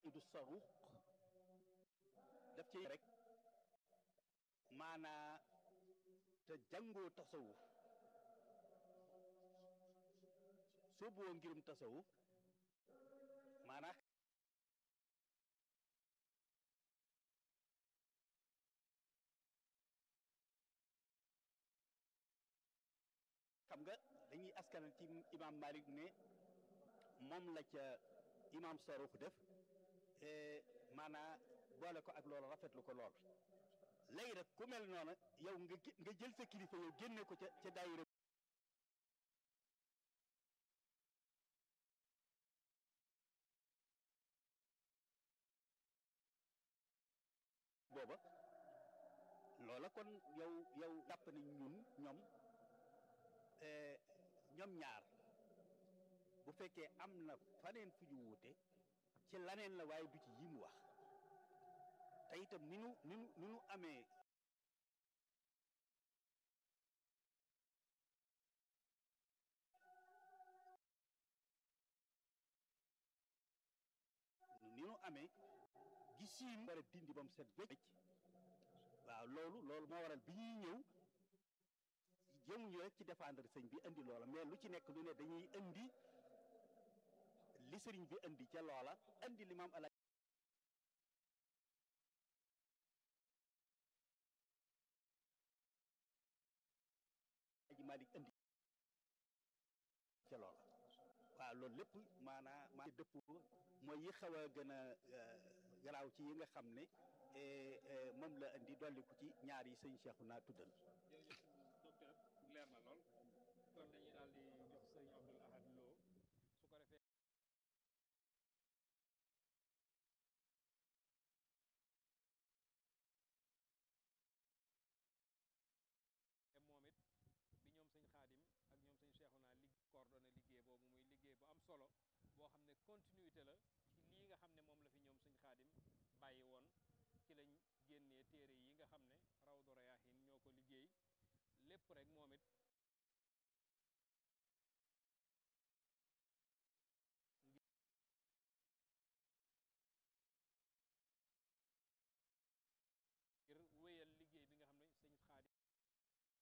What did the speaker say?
du saruq daf ci rek maanaa te jàngoo tasawuf soo boo ngirum tasawuf maanaa xam nga dañuy askanal ci imam Malik ne moom la ca imam Sarux def maanaa boole ko ak loolu rafetlu ko lool léegi nag ku mel noonu yow nga nga jël sa kilifa yow génne ko ca ca daayira booba loola kon yow yow jàpp nañ ñun ñoom ñoom ñaar bu fekkee am na faneen fu ñu wuute ci laneen la waaye du ci yi mu wax te itam ni nu ni nu ni nu amee ni nu amee gisiin war a dindi ba mu set wecc waaw loolu loolu moo waral bi ñuy ñëw jëmuñu rek ci défendre sëñ bi indi loola mais lu ci nekk lu ne dañuy indi li sëriñ bi indi ca loola indi li maam ala aji Malik indi ca loola waaw loolu lépp maanaa maa dëpp mooy yi xaw a gën a garaaw ci yi nga xam ne moom la indi dolliku ci ñaar yi sëñ Cheikhu naa tuddal docteur leer na lool kon dañuy daal di jox sëñ Abdul Ahad Lo su ko defee moom it bi ñoom sëñ Xaadim ak ñoom sëñ Cheikhouna li coordonné liggéey boobu muy liggéey bu am solo boo xam ne continuité la ci lii nga xam ne moom la fi ñoom sëñ Xaadim bàyyi woon ci lañ génnee téere yi nga xam ne Rawdu Rayaahin ñoo ko liggéey lépp rek moom it